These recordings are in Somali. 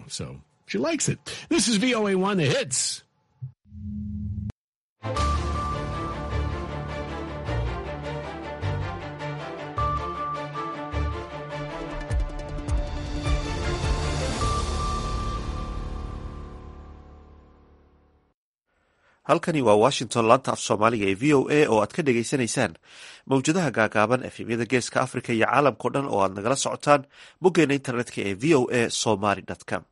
So she likes it. This is VOA1 The Hits. halkani waa washington laanta af soomaaliga ee v o a oo aad ka dhagaysanaysaan mawjadaha gaagaaban efemyada geeska africa iyo caalamkao dhan oo aad nagala socotaan boggeena internetka ee v o a somaly com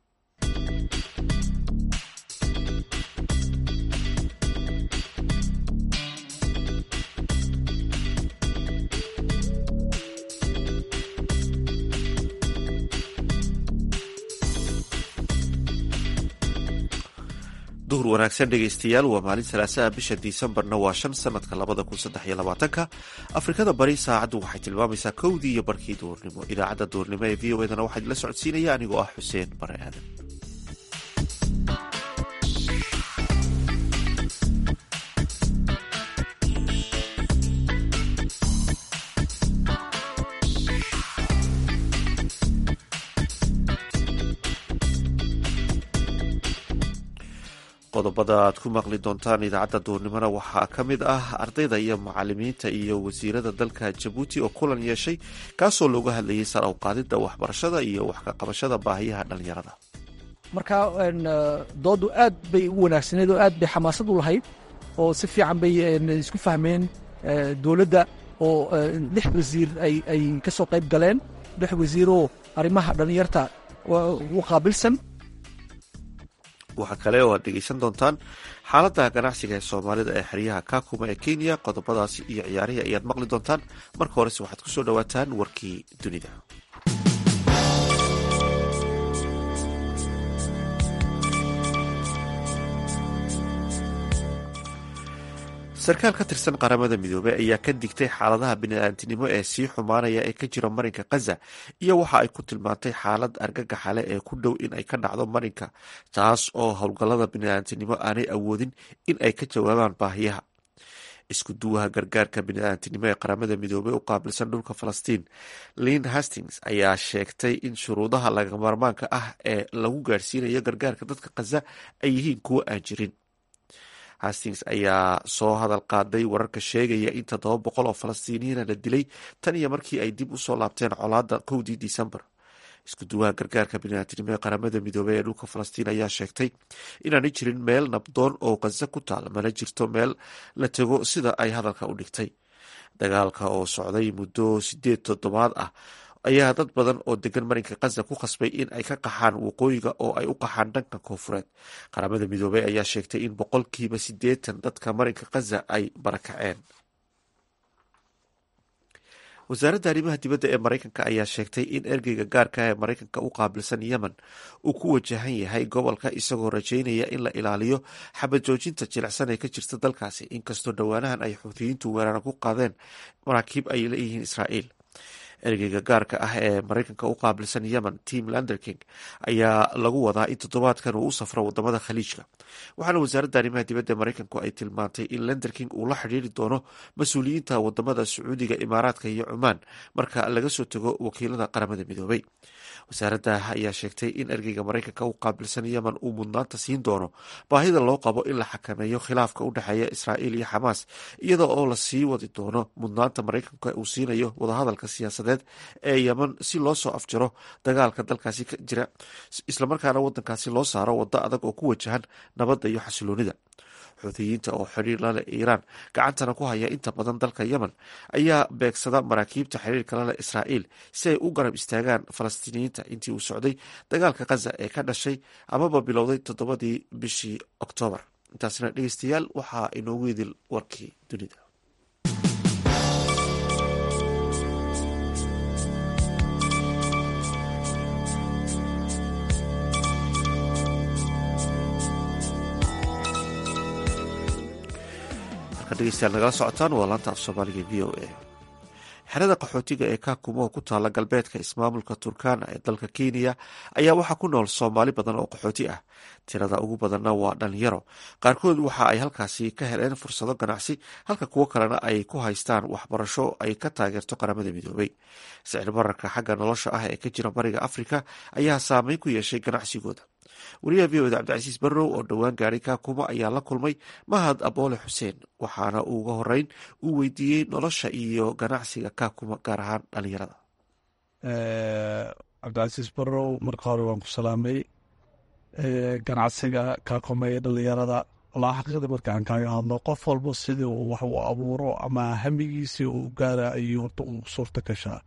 duhur wanaagsan dhegaystayaal waa maalin salaasaha bisha disembarna waa shan sanadka labada kun saddex iyo labaatanka afrikada bari saacaddu waxay tilmaamaysaa kowdii iyo barkii duhurnimo idaacadda duhurnimo ee v o edana waxaa idinla socodsiinaya anigoo ah xuseen bare aadan qodobada aad ku maqli doontaan idaacadda duurnimona waxaa ka mid ah ardayda iyo macalimiinta iyo wasiirada dalka jabuuti oo kulan yeeshay kaasoo looga hadlayay sar u qaadida waxbarashada iyo wax ka qabashada baahiyaha dhalinyarada marka doodu aad bay u wanaagsaneed oo aad bay xamaasad u lahayd oo si fiican bay isku fahmeen dowladda oo lix wasiir ay ka soo qayb galeen lix wasiiroo arrimaha dhalinyarta u qaabilsan waxaa kale oo aad dhegeysan doontaan xaalada ganacsiga ee soomaalida ee xeryaha kakuma ee kenya qodobadaasi iyo ciyaarihii ayaad maqli doontaan marka horese waxaad kusoo dhawaataan warkii dunida sarkaal ka tirsan qaramada midoobey ayaa ka digtay xaaladaha bini'aadinimo ee sii xumaanaya ee ka jira marinka khaza iyo waxa ay ku tilmaantay xaalad argagaxale ee ku dhow in ay ka dhacdo marinka taas oo howlgallada bini'aadinimo aanay awoodin in ay ka jawaabaan baahiyaha isku duwaha gargaarka bini'aadinimo ee qaramada midoobey u qaabilsan dhulka falastiin lin hastings ayaa sheegtay in shuruudaha lagamarmaanka ah ee lagu gaadhsiinayo gargaarka dadka khaza ay yihiin kuwo aan jirin hastings ayaa soo hadal qaaday wararka sheegaya in toddoba boqol oo falastiiniyiina la dilay tan iyo markii ay dib usoo laabteen colaada kowdii disembar isku duwaha gargaarka biniaadinimo ee qaramada midoobey ee dhulka falastiin ayaa sheegtay inaanay jirin meel nabdoon oo khaza ku taal mana jirto meel la tego sida ay hadalka u dhigtay dagaalka oo socday muddo sideed toddobaad ah ayaa dad badan oo degan marinka khaza ku khasbay in ay ka qaxaan waqooyiga oo ay u qaxaan dhanka koonfureed qaramada midoobey ayaa sheegtay in boqolkiiba siddeetan dadka marinka khaza ay barakaceen wasaaradda arrimaha dibadda ee maraykanka ayaa sheegtay in ergeyga gaarka ee maraykanka u qaabilsan yemen uu ku wajahan yahay gobolka isagoo rajeynaya in la ilaaliyo xabad joojinta jilicsan ee ka jirta dalkaasi inkastoo dhowaanahan ay xuutiyiintu weerara ku qaadeen maraakiib ay leeyihiin israa'iil ergeyga gaarka ah ee maraykanka u qaabilsan yemen tim landerking ayaa lagu wadaa in toddobaadkan uu u safro wadamada khaliijka waxaana wasaaradda arrimaha dibadda maraykanku ay tilmaantay in landerking uu la xidhiiri doono mas-uuliyiinta wadamada sacuudiga imaaraadka iyo cumaan marka laga soo tago wakiilada qaramada midoobey wasaaradda ayaa sheegtay in ergeyga maraykanka u qaabilsan yemen uu mudnaanta siin doono baahida loo qabo in la xakameeyo khilaafka u dhexeeya israa'iil iyo xamaas iyada oo la sii wadi doono mudnaanta maraykanka uu siinayo wadahadalka siyaasadeed ee yemen si loo soo afjaro dagaalka dalkaasi ka jira islamarkaana wadankaasi loo saaro waddo adag oo ku wajahan nabadda iyo xasiloonida xuutiyiinta oo xidhiir laleh iiraan gacantana ku haya inta badan dalka yemen ayaa beegsada maraakiibta xiriirka laleh israa'iil si ay u garab istaagaan falastiiniyiinta intii uu socday dagaalka khaza ee ka dhashay amaba bilowday toddobadii bishii oktoobar intaasna dhegeystayaal waxaa inoogu idil warkii dunida degeystayaal nagala socotaan waa laanta af soomaaliga v o a xerada qaxootiga ee kakumo oo ku taala galbeedka ismaamulka turkana ee dalka kenya ayaa waxaa ku nool soomaali badan oo qaxooti ah tirada ugu badanna waa dhalinyaro qaarkood waxa ay halkaasi ka heleen fursado ganacsi halka kuwo kalena ay ku haystaan waxbarasho ay ka taageerto qaramada midoobay sicir bararka xagga nolosha ah ee ka jira bariga afrika ayaa saameyn ku yeeshay ganacsigooda wariyaha v oda cabdicasiis barrow oo dhowaan gaari kakuma ayaa la kulmay mahad aboole xuseen waxaana uu uga horeyn uu weydiiyey nolosha iyo ganacsiga kakuma gaar ahaan dhalinyarada cabdicasiis barrow marka hore waan ku salaamay ganacsiga kakuma ee dhalinyarada walaa xaqiiqdii markaan kaaga hadlo qof walba sidii uu wax uu abuuro ama hamigiisii uu gaara ayuu horta uu suurta gashaa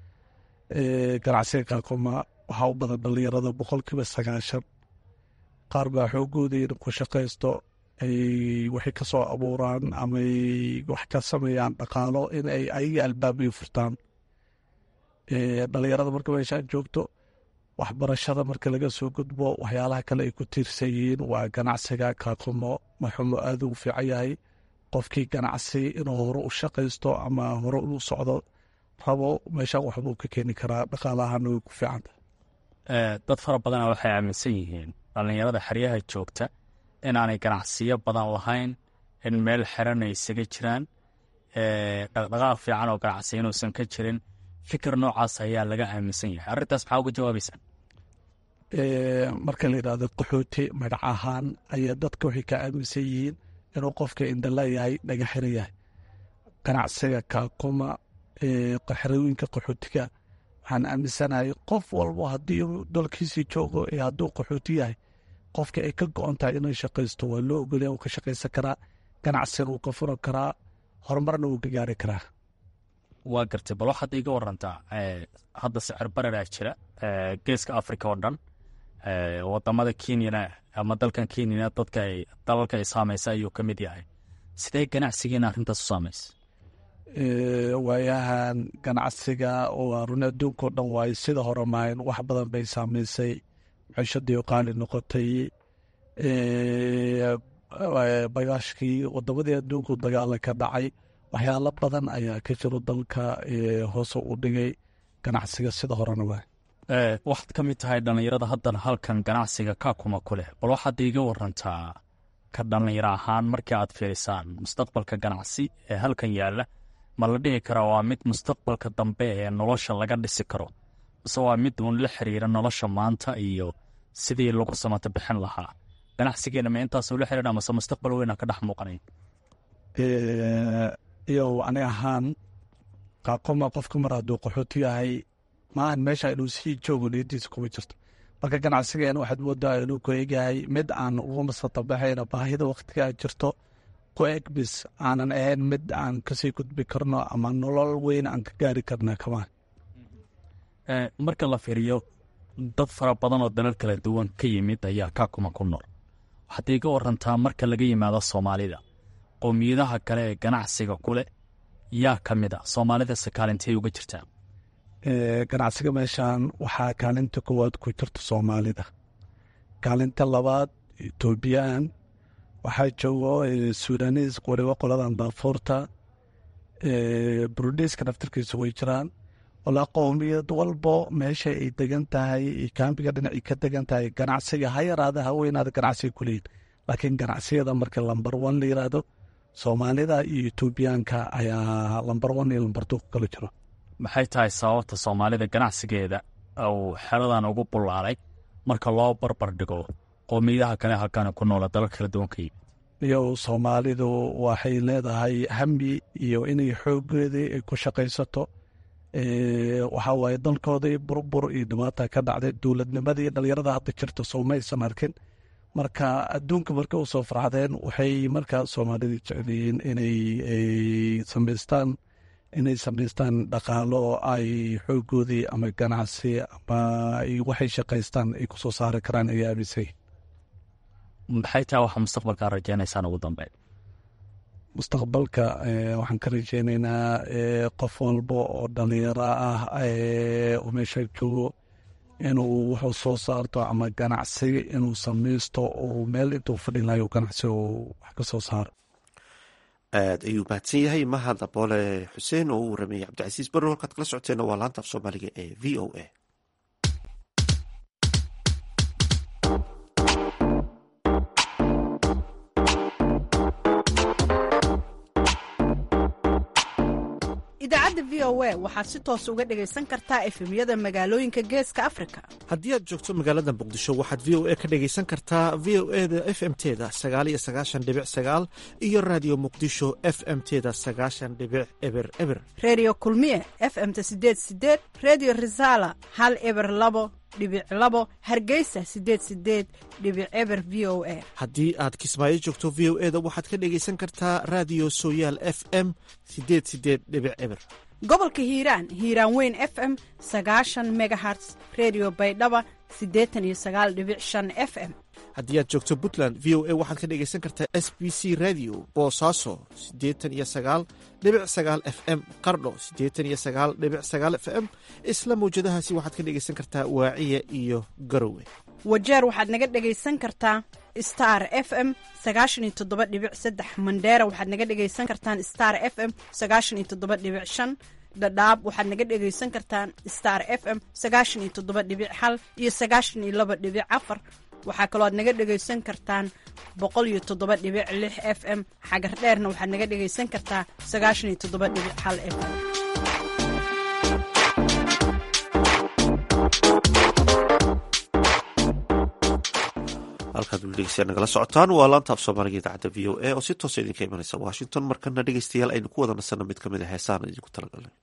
ganacsiga kakuma waxaa u badan dhalinyarada boqolkiiba sagaashan qaar baa xoogooda in ku shaqaysto ay waxay ka soo abuuraan amaay wax ka sameeyaan dhaqaalo in ay ayaga albaabay furtaan dhalinyarada marka meeshaan joogto waxbarashada marka laga soo gudbo waxyaalaha kale ay ku tiirsan yihiin waa ganacsiga kaakumo maxumo aada ugu fiican yahay qofkii ganacsi inuu hore u shaqaysto ama hore u socdo rabo meeshaan waxbuu ka keeni karaa dhaqaalahana way ku fiicanta dad fara badana waxay aaminsan yihiin dhallinyarada xeryaha joogta inaanay ganacsiyo badan lahayn in meel xeran ay isaga jiraan dhaqdhaqaaq fiican oo ganacsi inuusan ka jirin fikir noocaas ayaa laga aaminsan yahay arrintaas maxaa uga jawaabaysaa marka la yidhahdo qaxooti magac ahaan ayaa dadka waxay ka aaminsan yihiin inuu qofka indhala yahay dhaga xira yahay ganacsiga kaakuma xerooyinka qaxootiga waxaan aaminsanahay qof walbo haddii dalkiisii joogo ee hadduu qaxooti yahay qofka ay ka go-on tahay inay shaqaysto waa loo ogolya uu ka shaqaysan karaa ganacsiga uu ka furan karaa horumarna uu ka gaari karaa waa gartay bal waxaad iiga warantaa hadda sicir bararaa jira geeska africa oo dhan wadamada kenyana ama dalkan kenyana dadka ay dalalka ay saamaysa ayuu ka mid yahay sidee ganacsigiina arrintaas u saamaysa waayahan ganacsiga waa run adduunka o dhan waayo sida hore maayn wax badan bay saamaysay cishadii qaali noqotay bagaashkii wadamadii adduunku dagaala ka dhacay waxyaalo badan ayaa ka jiro dalka hoose u dhigay ganacsiga sida horena waa waxaad ka mid tahay dhallinyarada haddana halkan ganacsiga kaakuma ku leh bal waxaad iiga warantaa ka dhallinyaro ahaan markii aad fiirisaan mustaqbalka ganacsi ee halkan yaalla ma la dhihi karaa waa mid mustaqbalka dambe ee nolosha laga dhisi karo mise waa mid uun la xiriira nolosha maanta iyo sidii lagu samata bixin lahaa ganacsigeena ma intaasuu la xiriira mase mustaqbal weyna ka dhex muuqanay iyo ani ahaan qaaqoma qofka mar hadduu qaxooti yahay maahan meesha inuu sii joogo niyadiisa kuma jirto marka ganacsigeena waxaad moodaa inuu ku egyahay mid aan uga masatabaxayna baahida waktigaa jirto ku eg bis aanan ahayn mid aan kasii gudbi karno ama nolol weyn aan ka gaari karna kamaan marka la fiiriyo dad fara badan oo dalal kala duwan ka yimid ayaa kaakuma ku nool waxaad iiga warantaa marka laga yimaado soomaalida qowmiyadaha kale ee ganacsiga kuleh yaa ka mid a soomaalidase kaalintay uga jirtaa ganacsiga meeshan waxaa kaalinta koowaad ku jirta soomaalida kaalinta labaad etoobiyaan waxaa joogo sudanis waliba qoladan daafuurta burundiiska naftarkiisa way jiraan walaa qowmiyad walbo meesha ay degan tahay kaambiga dhinacii ka degan tahay ganacsiga ha yaraada ha weynaada ganacsiga kuleeyin laakiin ganacsiyada marka lambar one la yiraahdo soomaalida iyo etoobiyaanka ayaa lambar one iyo lambar two ku kala jiro maxay tahay sababta soomaalida ganacsigeeda uu xeradan ugu bullaalay marka loo barbar dhigo qowmiyadaha kale halkaana ku noola dalal kala duwan ka yimid iyo soomaalidu waxay leedahay hami iyo inay xoogeedii ay ku shaqaysato waxaa waaye dalkoodii burbur iyo dhibaata ka dhacday dowladnimadii dhalinyarada hadda jirta soomaysan arkin marka adduunka marka u soo farxdeen waxay markaa soomaalida jeceliyiin inay samaystaan inay samaystaan dhaqaalo ay xoogoodii ama ganacsi ama waxay shaqaystaan ay kusoo saari karaan ay aamisay maxay tahay waxa mustaqbalkaa rajeynaysaan ugu dambeyn mustaqbalka waxaan ka rajeynaynaa qof walba oo dhalinyaro ah oo meesha joogo inuu wuxuu soo saarto ama ganacsi inuu samaysto oo meel intuu fadhi lahayo ganacsi uu wax ka soo saaro aad ayuu mahadsan yahay mahad aboole xuseen oo u warameeyey cabdicasiis barro halkaad kala socoteenna waa laanta af soomaaliga ee v o a idaacadda v o a waxaad si toos uga dhegaysan kartaa efemyada magaalooyinka geeska afrika haddii aad joogto magaalada muqdisho waxaad v o a ka dhegaysan kartaa v o e da f m teda sagaal iyo sagaashan dhibic sagaal iyo raadiyo muqdisho f m teda sagaashan dhibic eber eber redio kulmiye f m-ta sideed sideed redio resala hal eber labo dhibic labo hargeysa sideed sideed dhibic eber v o a haddii aad kismaayo joogto v o e da waxaad ka dhegaysan kartaa raadiyo sooyaal f m sideed sideed dhibic eber gobolka hiiraan hiiraan weyn f m sagaashan megaherts redio baydhaba siddeetan iyo sagaal dhibic shan f m haddii aad joogto puntland v o a waxaad ka dhegaysan kartaa s b c radio boosaaso siddeetan iyo sagaal dhibic sagaal f m qardho siddeetan iyo sagaal dhibic sagaal f m isla mawjadahaasi waxaad ka dhegaysan kartaa waaciya iyo garowe wajeer waxaad naga dhegaysan kartaa star f m sagaashan iyo toddoba dhibic saddex mandheera waxaad naga dhegaysan kartaan star f m sagaashan iyo toddoba dhibic shan dhadhaab waxaad naga dhegaysan kartaan star f m sagaashan iyo toddoba dhibic hal iyo sagaashan iyo laba dhibic afar waxaa kaloo aad naga dhegaysan kartaan boqol iyo toddoba dhibic lix f m xagar dheerna waxaad naga dhegaysan kartaa sagaashan iyo toddoba dhibic hal f m halkaad weli dhegeystayaal nagala socotaan waa laanta af soomaaliga idaacadda v o a oo si toosa idinka imanaysa washington markana dhegeystayaal aynu ku wada nasanno mid ka mid a heesaan idinku talagalnay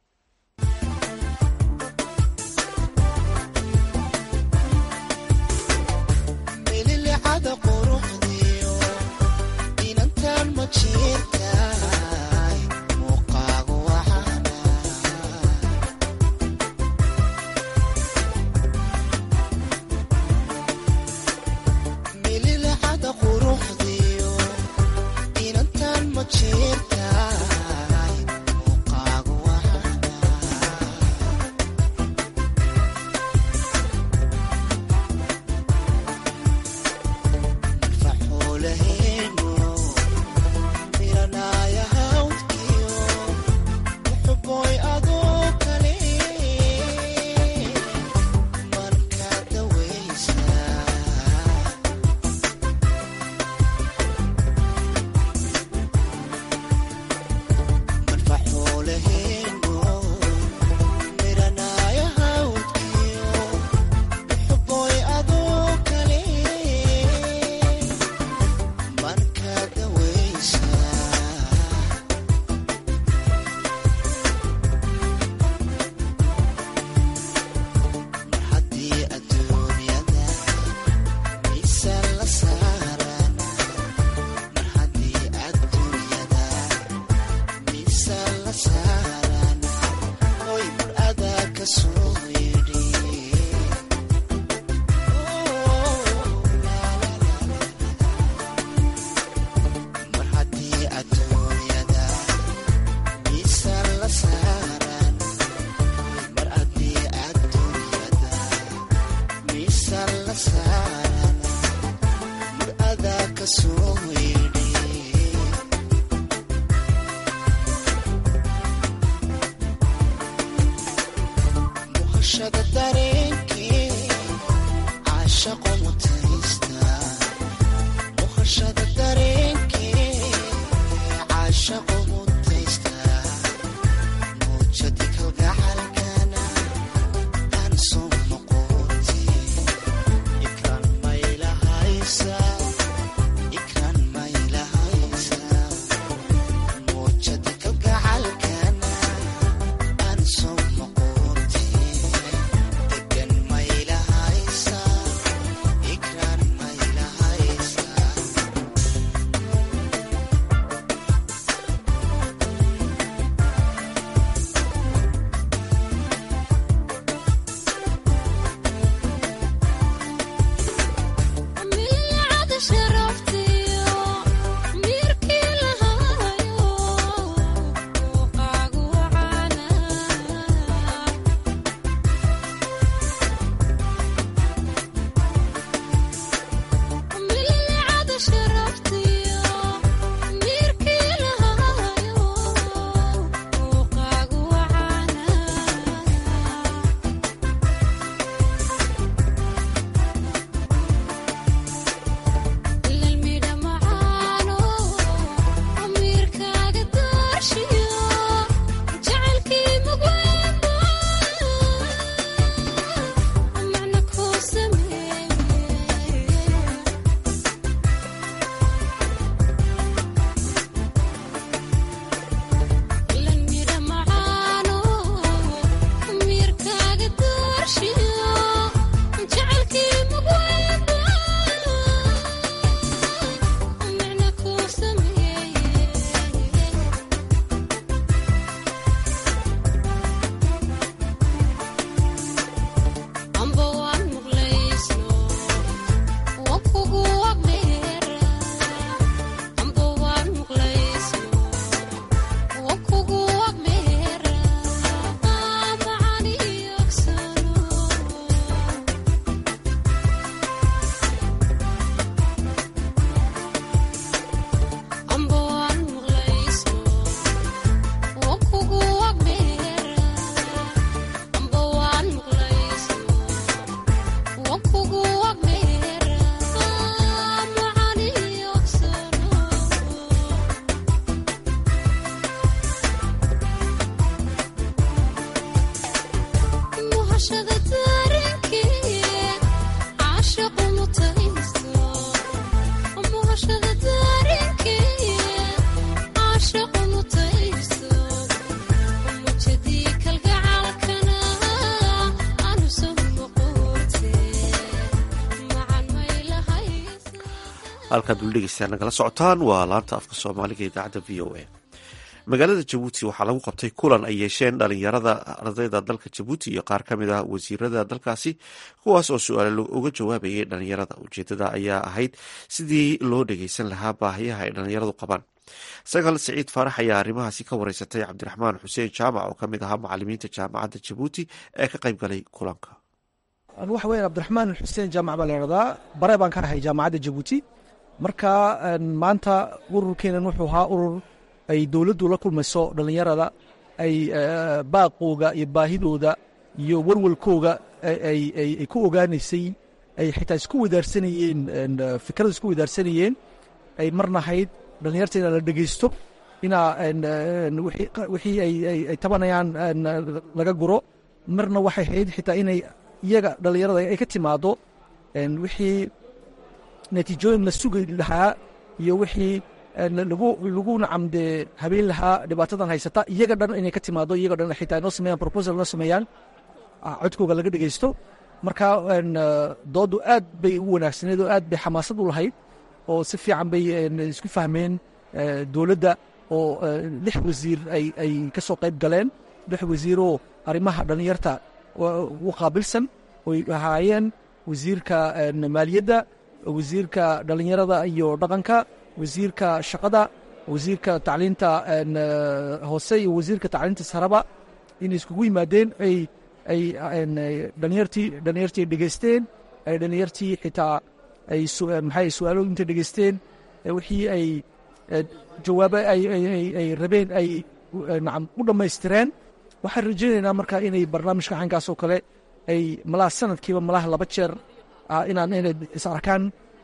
Ikran halkaad weli dhegeystayaa nagala socotaan waa laanta afka soomaaliga idaacadda v o a magaalada jabuuti waxaa lagu qabtay kulan ay yeesheen dhalinyarada ardayda dalka jabuuti iyo qaar ka mid ah wasiirada dalkaasi kuwaas oo su-aale uga jawaabayay dhalinyarada ujeedada ayaa ahayd sidii loo dhegeysan lahaa baahiyaha ay dhalinyaradu qabaan sagaal siciid faarax ayaa arrimahaasi ka wareysatay cabdiraxmaan xuseen jaamac oo kamid ahaa macalimiinta jaamacadda jabuuti ee ka qayb galay kulanka waxa weyan cabdiraxmaan xuseen jaamac baa layhahdaa bare baan ka ahay jaamacadda jabuuti marka maanta ururkeenan wuxuu ahaa urur ay dowladdu la kulmayso dhallinyarada ay baaqooga iyo baahidooda iyo walwalkooga ay ku ogaanaysay ay xitaa isku wadaarsanayeen fikrada isku wadaarsanayeen ay marnahayd dhallinyarta inaa la dhegeysto inaa wixii ay tabanayaan laga guro marna waxay ahayd xitaa inay iyaga dhallinyarada ay ka timaado wixii natiijooyin la sugi lahaa iyo wixii lagu nacamdee habeen lahaa dhibaatadan haysata iyaga dhan inay ka timaado iyaga dhan xitaa noo sameeyaan proposal noo sameeyaan codkooga laga dhegeysto marka doodu aad bay u wanaagsaneed oo aad bay xamaasad u lahayd oo si fiican bay isku fahmeen dowladda oo lix wasiir ay ka soo qayb galeen lix wasiiroo arrimaha dhallinyarta u qaabilsan oy ahaayeen wasiirka maaliyadda wasiirka dhallinyarada iyo dhaqanka wasiirka shaqada wasiirka tacliinta hoose iyo wasiirka tacliinta saraba inay iskugu yimaadeen ay ay dhalinyartii dhalinyartii dhegeysteen ay dhalinyartii xitaa ay maxay su-aalo intay dhegeysteen wixii ay jawaabo ay rabeen ay nacam u dhammaystireen waxaan rajaynaynaa marka inay barnaamijka xankaas oo kale ay malaha sanadkiiba malaha laba jeer inaan inay is arkaan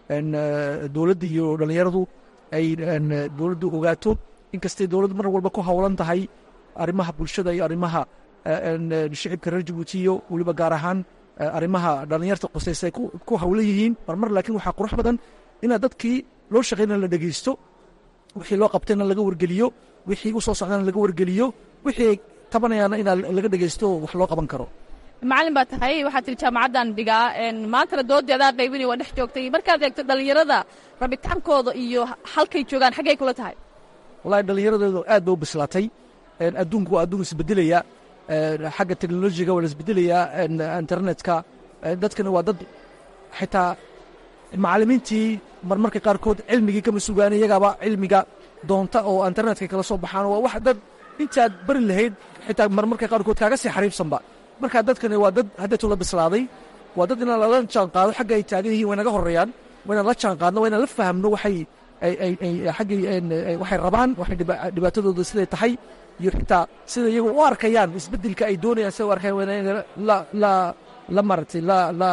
dowladda iyo dhallinyaradu ay dowladdu ogaato inkastay dowladdu mar walba ku howlan tahay arrimaha bulshada iyo arrimaha shicibka reer jabuuti iyo weliba gaar ahaan arrimaha dhallinyarta qosaysa ay ku howlan yihiin marmar laakiin waxaa qurux badan inaad dadkii loo shaqaynana la dhegeysto wixii loo qabtayna laga wargeliyo wixii u soo socdana laga wargeliyo wixii ay tabanayaana inaa laga dhegeysto wax loo qaban karo macalin baa tahay waxaad tiri jaamacaddan dhigaa maantana doodii adaa qaybinay waa dhex joogtay markaad eegto dhallinyarada rabitaankooda iyo halkay joogaan xaggay kula tahay wallahi dhallinyaradeedu aad bay u bislaatay adduunku waa adduun isbedelaya xagga teknolojiga waa la isbedelayaa internetka dadkana waa dad xitaa macalimiintii marmarka qaarkood cilmigii kama sugaan iyagaaba cilmiga doonta oo internetka kala soo baxaan waa wax dad intaad bari lahayd xitaa marmarka qaarkood kaaga sii xariifsanba marka dadkani waa dad haddeetu la bislaaday waa dad inaan lala jaan qaado xagga ay taagan yihiin way naga horeeyaan waa inaan la jaan qaadno waa inaan la fahamno waxay xaggii waxay rabaan waxay dhibaatadooda siday tahay iyo xitaa sida iyagu u arkayaan isbeddelka ay doonayaan sida u arkayaan waa inaan la la la maaragtay la la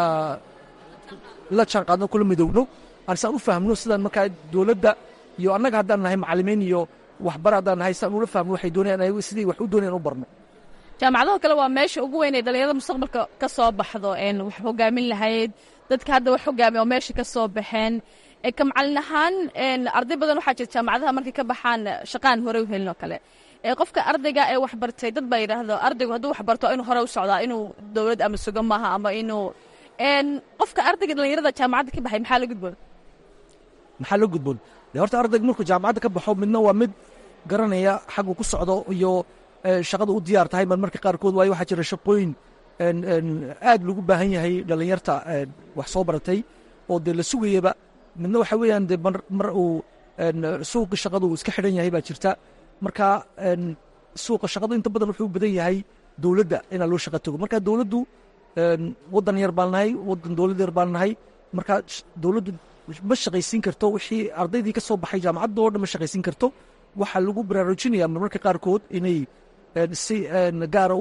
la jaan qaadno kula midowno aan saan u fahamno sidaan markaa dowladda iyo annaga haddaan nahay macallimiin iyo waxbar haddaan nahay saan ula fahmno waxay doonayaan sidii wax u doonayaan u barno jaamacadaho kale waa meesha ugu weyn ee dhallinyarada mustaqbalka ka soo baxdo wax hogaamin lahayd dadka hadda wax hogaamiya oo meesha ka soo baxeen ka macalin ahaan arday badan waxaa jirta jaamacadaha markay ka baxaan shaqaan hore u helin oo kale qofka ardayga ee wax bartay dad baa yidhaahdo ardaygu hadduu wax barto inuu hore u socdaa inuu dowlad ama sugo maaha ama inuu qofka ardayga dhallinyarada jaamacadda ka baxay maxaa la gudboon maxaa la gudboon de horta ardayga markuu jaamacadda ka baxo midna waa mid garanaya xaggu ku socdo iyo shaqada u diyaar tahay mar marka qaarkood waayo waxaa jira shaqooyin aad lagu baahan yahay dhallinyarta wax soo baratay oo dee la sugayaba midna waxa weeyaan dee mar uu suuqa shaqadu iska xidhan yahay baa jirta marka suuqa shaqadu inta badan wuxuu u badan yahay dowladda inaa loo shaqa tago marka dowladdu waddan yar baan nahay waddan dowlad yar baan nahay marka dowladdu ma shaqaysiin karto wixii ardaydii ka soo baxay jaamacadda oo dhan ma shaqaysiin karto waxaa lagu baraarujinaya marmarka qaarkood inay si gaara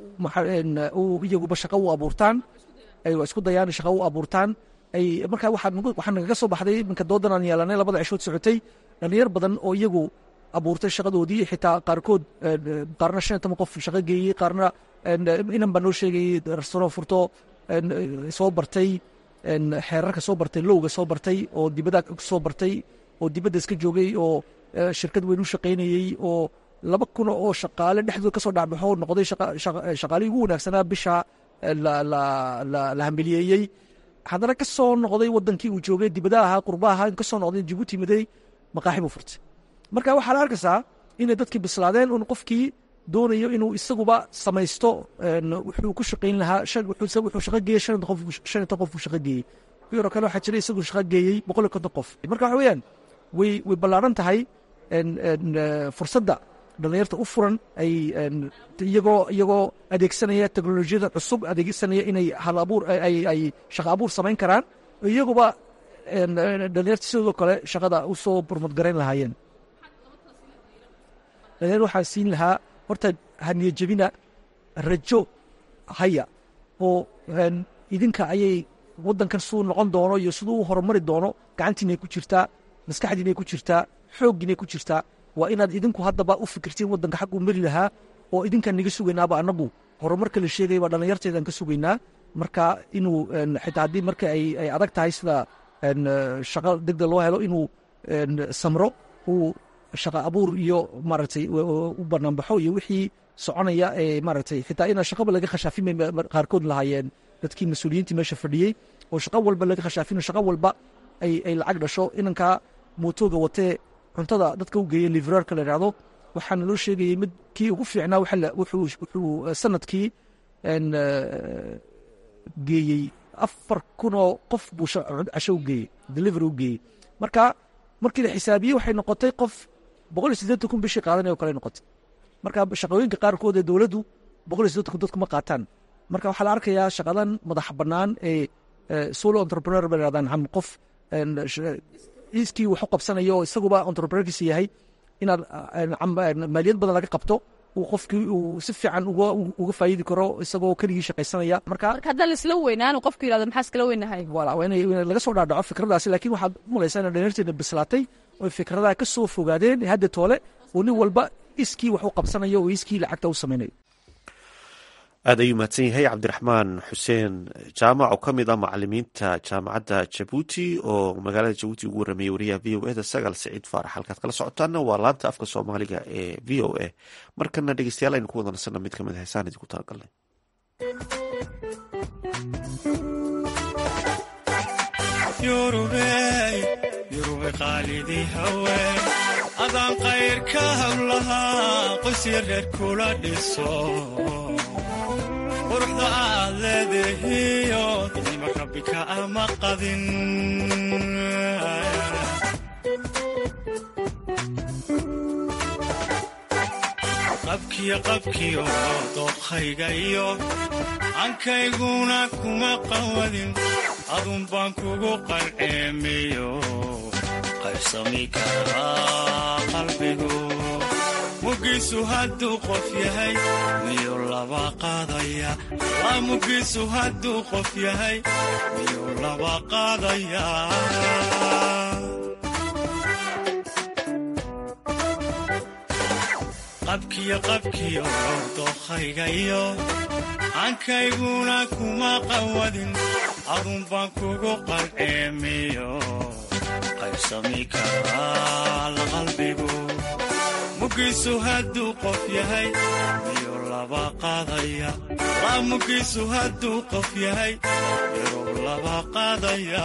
iyaguba shaqo u abuurtaan ay isku dayaan shaqo u abuurtaan ay marka waxaa nagaga soo baxday iminka doodan aan yeelanay labada cishood socotay dhalinyar badan oo iyagu abuurtay shaqadoodii xitaa qaarkood qaarna shan iyo toban qof shaqo geeyey qaarna inan baa noo sheegayey restaurant furto soo bartay xeerarka soo bartay lowga soo bartay oo dibadda soo bartay oo dibadda iska joogay oo shirkad weyn u shaqaynayey oo laba kun oo shaqaale dhexdooda kasoo dhacbaxo noqday shaqaalihii ugu wanaagsanaa bisha la hambeliyeeyey haddana ka soo noqday wadankii uu joogay dibadaha ahaa qurbaha ahaa kasoo noqday jibuuti maday maqaaxi buu furtay marka waxaa la arkaysaa inay dadkii bislaadeen un qofkii doonayo inuu isaguba samaysto wuxuu ku shaqayn lahaa wuxuu shaqo geeyey shan iyo ton qof buu shaqo geeyey ku yaroo kale waxaa jira isagu shaqo geeyey boqol iyo konton qof marka waxa weeyaan way way ballaaran tahay fursadda dhallinyarta u furan ay iyagoo iyagoo adeegsanaya teknolojiyada cusub adeegsanaya inay hal abuur ay shaqo abuur samayn karaan iyaguba dhallinyarta sidoo kale shaqada u soo burmudgarayn lahaayeen dhalinyar waxaa siin lahaa horta haniya jebina rajo haya oo idinka ayay waddankan siduu noqon doono iyo siduu u horumari doono gacantiinay ku jirtaa maskaxdiinay ku jirtaa xooggiinay ku jirtaa waa inaad idinku haddaba u fikirtiin waddanka xagguu mari lahaa oo idinkaan naga sugaynaaba annagu horumarka la sheegaya baa dhallinyarteedaan ka sugaynaa marka inuu xitaa haddii marka ay adag tahay sida shaqo degdeg loo helo inuu samro uu shaqa abuur iyo maaragtay u banaanbaxo iyo wixii soconaya ee maaragtay xitaa inaan shaqaba laga khashaafin qaarkood lahaayeen dadkii mas-uuliyiintii meesha fadhiyey oo shaqo walba laga khashaafino shaqo walba ay lacag dhasho inankaa mootooga watee cuntada dadka u geeyey livrarka la idhahdo waxaana loo sheegayey mid kii ugu fiicnaa wuxuu sanadkii geeyey afar kunoo qof buu casho u geeyey delivery u geeyey marka markii la xisaabiyey waxay noqotay qof boqol iyo siddeetan kun bishii qaadanay oo kale noqotay marka shaqooyinka qaarkood ee dowladdu boqol iyo siddeetan kun dadku ma qaataan marka waxaa la arkayaa shaqadan madax bannaan ee solo entrepreneur ba yidhahdaan ham qof iskii wax u qabsanayo oo isaguba entrepreneurkiisa yahay inaad maaliyad badan laga qabto uu qofkii uu si fiican uga faa'iidi karo isagoo keligii shaqaysanaya marka marka haddaan laisla weynaan qofku yidhahdo maxaa iskala weynahay wala waa inay laga soo dhaadhaco fikradaasi laakiin waxaad mulaysaa inay dhalinyarteena bislaatay oo fikradaha ka soo fogaadeen hadda toole oo nin walba iskii wax u qabsanayo oo iskii lacagta u samaynayo aad ayuu mahadsan yahay cabdiraxmaan xuseen jaamac oo ka mid ah macalimiinta jaamacadda jabuuti oo magaalada jabuuti ugu warramayey wariyaha v o eda sagaal siciid faarax halkaad kala socotaana waa laanta afka soomaaliga ee v o a markana dhegeystayaal aynu ku wada nasana mid kamid a heesaan idinku talagalnay yurube qaalidii haween adaan qayrka hawlahaa qoysya reer kula dhiso quruxda aad leedahiyo nima rabbika ama qadin qabkiyo qabkiyo dookhayga iyo ankayguna kuma qawadin adun baan kugu qalceemiyo qaybsami karaa qalbigu mugiisu hadduu qof yahay miyuu laba qaadaya la mugiisu hadduu qof yahay miyuu laba qaadaya qabkiyo qabkiyo dookhayga iyo ankayguna kuma qawadin adun baan kugu qalceemiyo qaybsami karaa la qalbigu mugiisu hadduu qof yahay miyuu laba qaadaya la mugiisu hadduu qof yahay miyuu laba qaadaya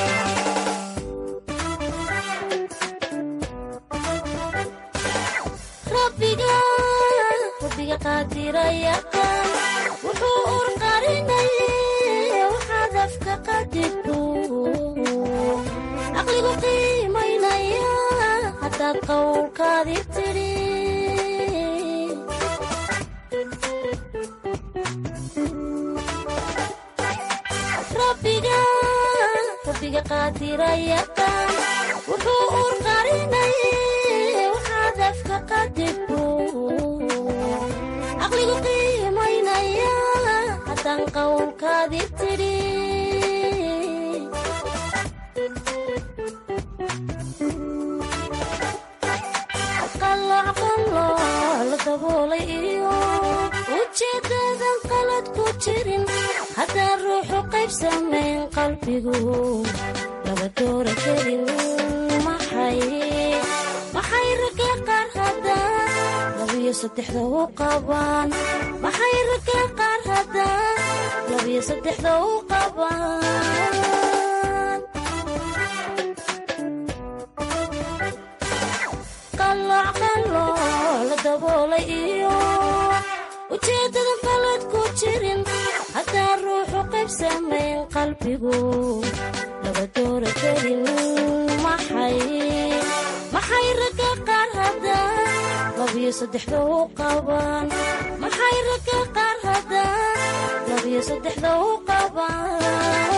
rabbiga qaadirayaqaan wuxuu urqarinaye waxaad afka qadirto caqligu qiimaynaya haddaad qowlkaadi tidhi rabbiga qaadirayaqaan wuxuu urqarinaye waxaad afka qadirto caqligu qiimaynaya haddaan qowlkaadi tidhi la daboolay iyo ujeedadan qalad ku jirin haddaan ruuxu qayb qaybsamayn qalbigu laba doora kelin maxay maxay ragga qaar haddaan labiyo saddexda u qabaan maxay ragga qaar haddaan labiyo saddexda u qabaan qalooc qalooc la daboolay iyo ujeeddada qalad ku jirin haddaan ruuxu qaybsamayn qalbigu laba doora kelin maxay maxay ragga qaar haddaan labiyo saddexda u qabaan maxay ragga qaar haddaan labiyo saddexda u qabaan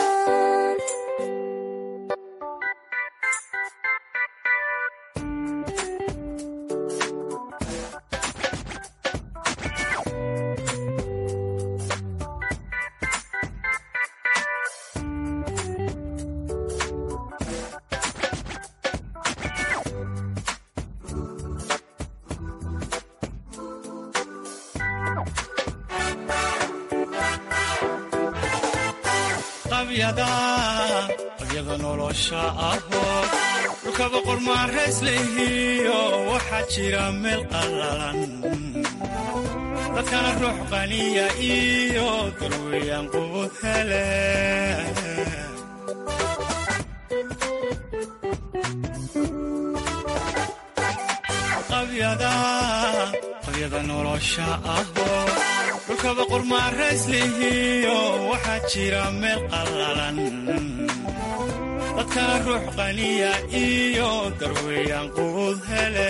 qabyada qabyada nolosha ahoo dhulka boqor maarays lehiyo waxaa jira meel qallalan dadkana ruux qaniya iyo darweeyaan qubud hele qabyada qabyada nolosha ahoo dhulka boqor maarays lehiyo waxaa jira meel qallalan dadkana ruux qaniya iyo darweeyaan qubud hele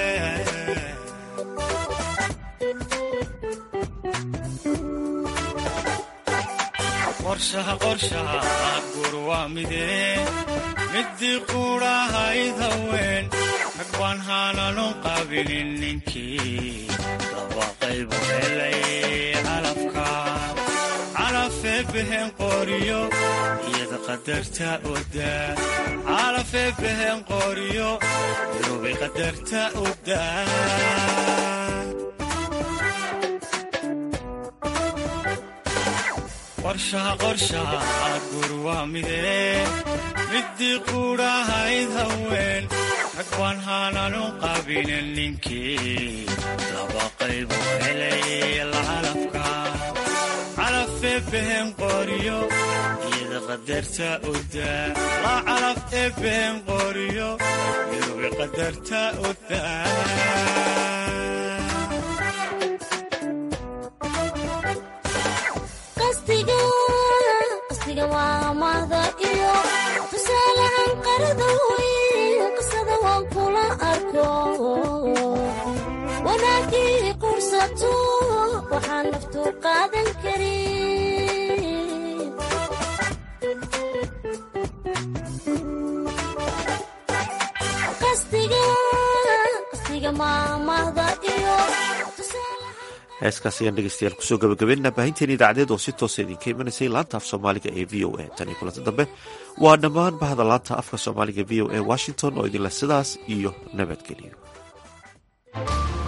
qorshaha qorshaha gur waa midee midii quudhahayd haween rag baan haananu qabilin ninkii laba qaybu helay calafka calafee behen qoriyo iyada qadarta odaa calafee behen qoriyo irubay qadarta odaa qorshaha qorshaha gur waa midee midii quudhahayd haween rag baan haananu qabinin ninkii laba qaybu helay lacalafka calafee behen qoriyo iyada qadarta odaa la calaf ee behen qoriyo irubi qadarta odaa qasdiga qasdiga waa mahda iyo tusaalahan qarada weyn qisada waan kula arko wanaagii qursato waxaan naftu qaadan karin qasdiga qasdiga maamahda iyo heeskaas ayaan dhegeystayaal kusoo gabagabeynaa baahinteen idaacadeed oo si toosa idinka imanaysay laanta af soomaaliga ee v o a tan iyo kulanta dambe waa dhammaan bahda laanta afka soomaaliga v o a washington oo idinleh sidaas iyo nabadgeliyo